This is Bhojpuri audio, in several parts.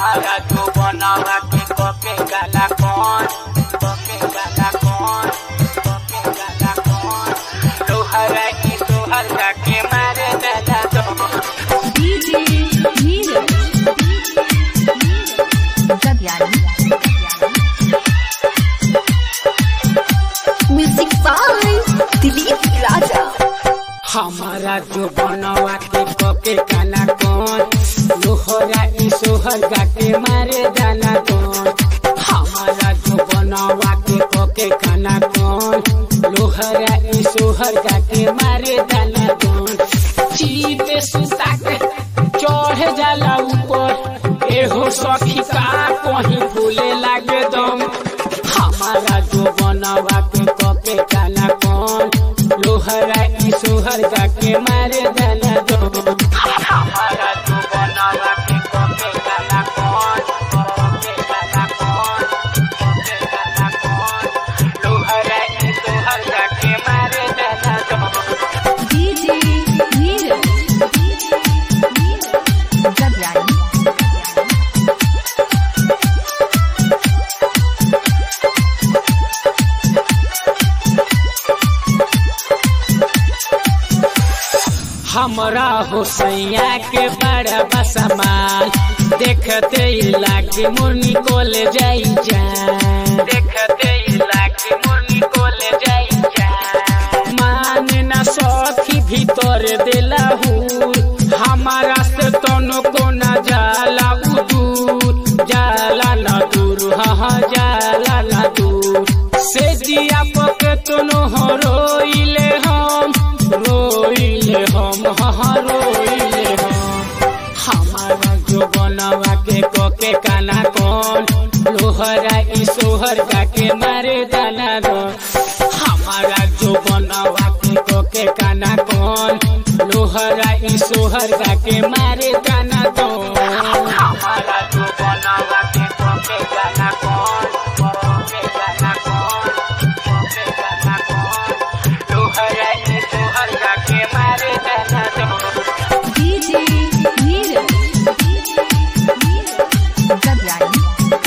हमारा जो बनावा के कोके गाला कौन कोके गाला कौन कोके गाला कौन लोहरा की तोहर जाके मारे दादा तो DJ Neeraj. Gadyani. Music by Dilip Raja. हमारा जो बनवा के कोके गाला कौन लोहरा ई सोहर जाके मारे दाना कौन हमारा जो बनवा के कोके गाना कौन लोहरा ई सोहर जाके मारे दाना कौन चीते सुता के चढ़ जाला ऊपर एहो सखी का कहीं फूले लागे दम हमारा जो बनवा के कोके गाना कौन लोहरा ई सोहर जाके मारे दाना दम हमारा जो बनवा के कोके गाना कौन कोके गाना कौन कोके गाना कौन लोहरा ई सोहर जाके मारे दाना दम DJ Neeraj. Gadyani. हमरा होसैया के बड़ा बसमाल देखते ही लागे मुर्नी कोल जाई जान देखते ही लागे मुर्नी कोल जाई जान मान न सखी भीतर देला हूँ हमारा से तनो को न जाला उ दूर जाला न दूर हाँ जाला न दूर से जिया पके तनो हो रोइले हम रोइले हम हाँ रोइले हम हमारा जो बनवा के कोके काना कौन लोहरा ई सोहर जाके मारे दाना दो हमारा जो बनवा के कोके काना कौन लोहरा ई सोहर जाके मारे दाना दो हमारा जो बनवा के कोके काना कौन कोके काना कौन कोके काना कौन लोहरा ई सोहर जाके मारे दाना दो DJ Neeraj. Gadyani.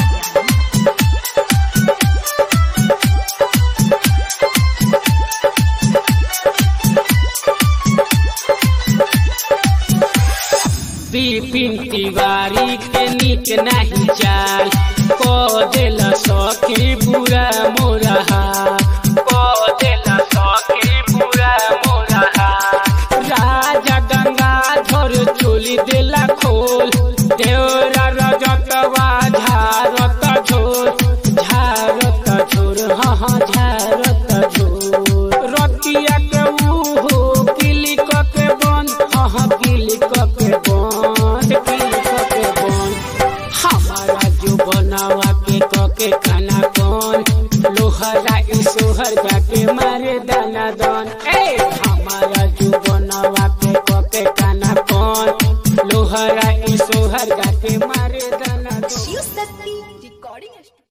Bipin Tiwari के निक नहीं चाल को दिल सखी बुरा मोरा को दिल सखी बुरा मोरा राजा गंगाधर चोली दिला खोल देवरा रजतवा झारत झोर झारत झोर हाँ हाँ झारत झोर रतिया के उहो किलिक के बंद हाँ हाँ किलिक के बंद किलिक के बंद हमारा जो बनावा के कके खाना कौन लोहरा ई सोहर जाके मारे दाना दान ए हमारा